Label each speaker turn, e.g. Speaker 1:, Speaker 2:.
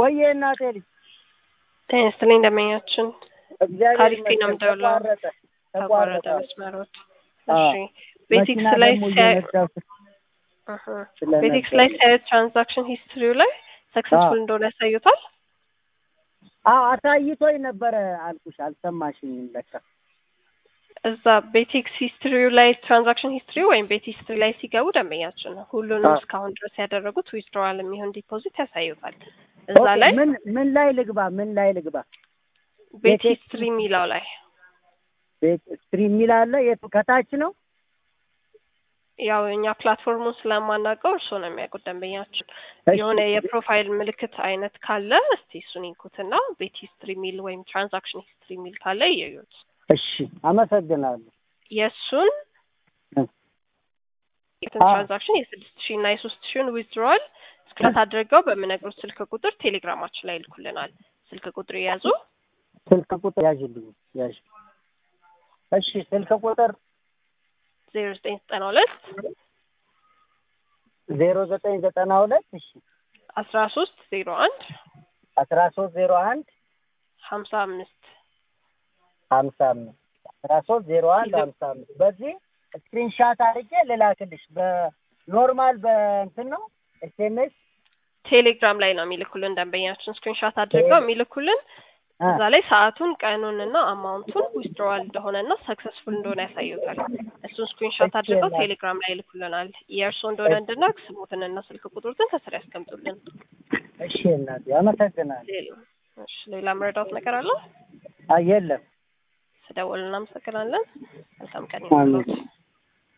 Speaker 1: ወዬ እናቴ ልጅ
Speaker 2: ጤና ይስጥልኝ እንደመኛችን
Speaker 1: እግዚአብሔር
Speaker 2: ታሪክ ነው
Speaker 1: ይመስገን
Speaker 2: የምደውለው።
Speaker 1: ተቋረጠ
Speaker 2: ተቋረጠ
Speaker 1: ተቋረጠ
Speaker 2: መስመሮች።
Speaker 1: አዎ።
Speaker 2: እሺ ቤቲክስ
Speaker 1: መኪና
Speaker 2: ላይ
Speaker 1: ደግሞ
Speaker 2: ሲያዩ
Speaker 1: እየነዳሁ
Speaker 2: እህ፣
Speaker 1: ስለነበር
Speaker 2: ቤቲክስ ላይ ሲያዩ ትራንዛክሽን ሂስትሪው ላይ ሰክሰስፉል
Speaker 1: አዎ።
Speaker 2: እንደሆነ ያሳዩታል።
Speaker 1: አዎ አሳይቶኝ ነበረ አልኩሽ አልሰማሽኝም ለካ
Speaker 2: እዛ ቤቲክስ ሂስትሪው ላይ ትራንዛክሽን ሂስትሪ ወይም ቤት ሂስትሪ ላይ ሲገቡ ደንበኛችን ነው ሁሉንም
Speaker 1: አዎ።
Speaker 2: እስካሁን ድረስ ያደረጉት ዊዝድሮዋል የሚሆን ዲፖዚት ያሳዩታል። እዛ
Speaker 1: ኦኬ፣
Speaker 2: ላይ
Speaker 1: ምን ምን ላይ ልግባ ምን ላይ ልግባ
Speaker 2: ቤት
Speaker 1: ቤቴክስ-
Speaker 2: ሂስትሪ የሚለው ላይ
Speaker 1: ቤት ስትሪም የሚል አለ የቱ ከታች ነው
Speaker 2: ያው እኛ ፕላትፎርሙን ስለማናውቀው እርስዎ ነው የሚያውቁት ደንበኛችን።
Speaker 1: እሺ፣
Speaker 2: የሆነ የፕሮፋይል ምልክት አይነት ካለ እስቲ እሱን ይንኩትና ቤት ሂስትሪ ሚል ወይም ትራንዛክሽን ሂስትሪ ሚል ካለ ይዩት።
Speaker 1: እሺ አመሰግናለሁ
Speaker 2: የእሱን
Speaker 1: እ።
Speaker 2: የትን
Speaker 1: አዎ።
Speaker 2: ትራንዛክሽን የስድስት ሺህ እና የሶስት ሺህን ዊዝድሮዋል ስክረት አድርገው በምነግሩት ስልክ ቁጥር ቴሌግራማችን ላይ ይልኩልናል። ስልክ ቁጥር የያዙ
Speaker 1: ስልክ ቁጥር ያዥልኝ ያዥ እሺ ስልክ ቁጥር
Speaker 2: ዜሮ ዘጠኝ ዘጠና ሁለት
Speaker 1: ዜሮ ዘጠኝ ዘጠና ሁለት እሺ
Speaker 2: አስራ ሶስት ዜሮ አንድ
Speaker 1: አስራ ሶስት ዜሮ አንድ
Speaker 2: ሀምሳ አምስት
Speaker 1: ሀምሳ አምስት አስራ ሶስት ዜሮ አንድ ሀምሳ አምስት በዚህ ስክሪንሻት አድርጌ ልላክልሽ በኖርማል በእንትን ነው ኤስኤምኤስ
Speaker 2: ቴሌግራም ላይ ነው የሚልኩልን ደንበኛችን ስክሪንሻት አድርገው የሚልኩልን እዛ ላይ ሰዓቱን ቀኑንና አማውንቱን ዊዝድሮዋል እንደሆነና ሰክሰስፉል እንደሆነ ያሳዩታል። እሱን ስክሪንሾት አድርገው
Speaker 1: እሺ፣
Speaker 2: ቴሌግራም ላይ ይልኩልናል። የእርስዎ እንደሆነ እንድናውቅ ስሙትንና ስልክ ቁጥሩትን ከስር ያስቀምጡልን።
Speaker 1: እሺ እናቴ አመሰግናለሁ
Speaker 2: ሌላ እሺ፣ ሌላ መረዳት ነገር አለ?
Speaker 1: አይ የለም
Speaker 2: ስደውል እናመሰግናለን። መልካም ቀን
Speaker 1: አሜን።
Speaker 2: ይሁንልዎት።